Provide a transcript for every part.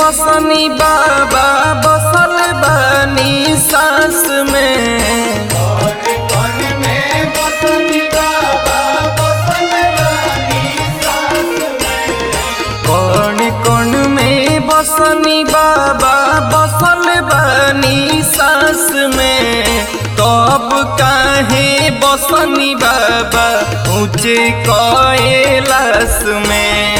बसनी बाबा बसल बनी सास में कौन कौन में बसनी बाबा बसल बनी सास में तब काहे बसनी बाबा ऊंचे कैलाश में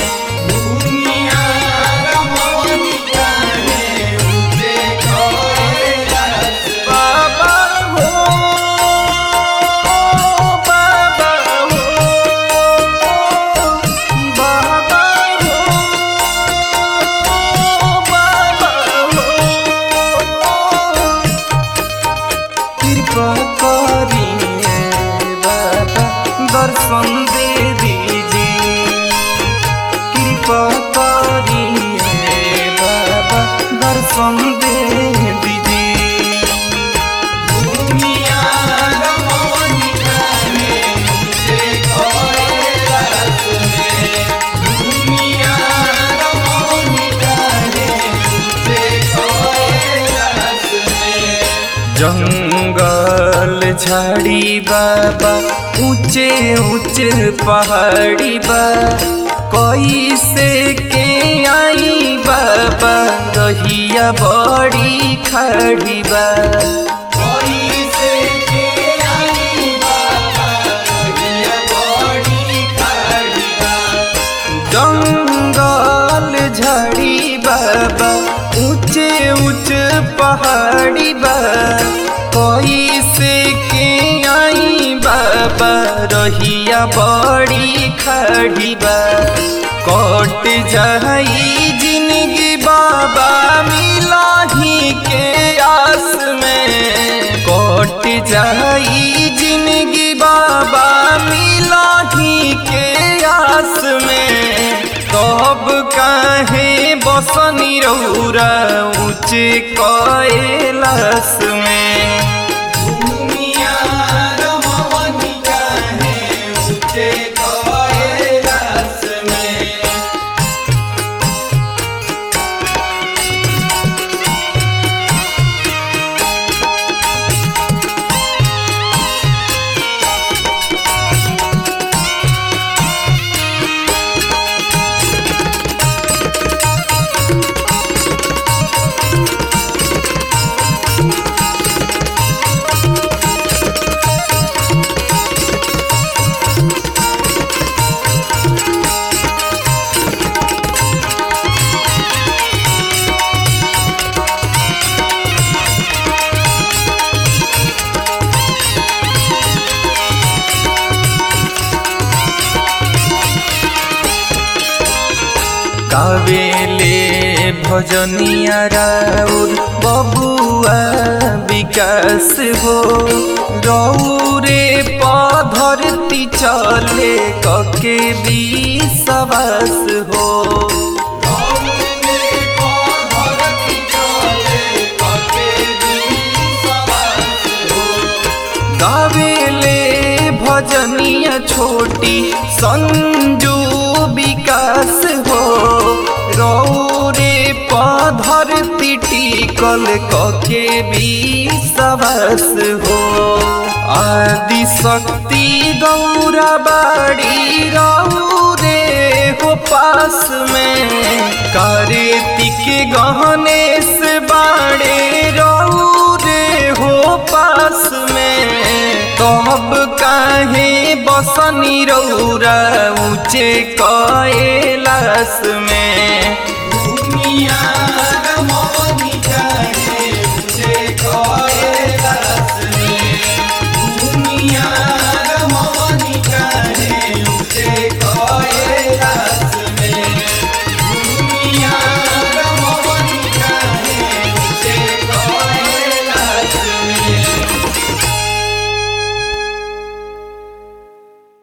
बाबा हो बाबा हो बाबा हो बाबा हो कृपा करिए बाबा दर्शन दे दीजिए कृपा करिए बाबा दर्शन दे दीजिए जंगल झाड़ी बाबा ऊंचे ऊंचे पहाड़ी बा कैसे के आई बाबा रहिया बड़ी खड़ी बा जंगल झाड़ी बाबा ऊंचे ऊंचे पहाड़ी बा कैसे के आई बाबा रहिया बड़ी खड़ी बा कट जाई जिंदगी बाबा मिलाही के आस में कट जाई जिंदगी बाबा मिलाही के आस में कब काहे बसनी रौरा ऊंचे कैलाश में कावेले भजनिया राउर बबुआ विकास हो रौरे पधरती चले कके विश्वास हो गावेले भजनिया छोटी संजू विकास हो रौरे पधरती टिकल कके विश्वास हो आदि शक्ति गौरा बाड़ी रौरे हो पास में कार्तिक गहनेश बाड़े रौरे हो पास में तब काहे बसनी रौरा ऊंचे कैलाश में दुनिया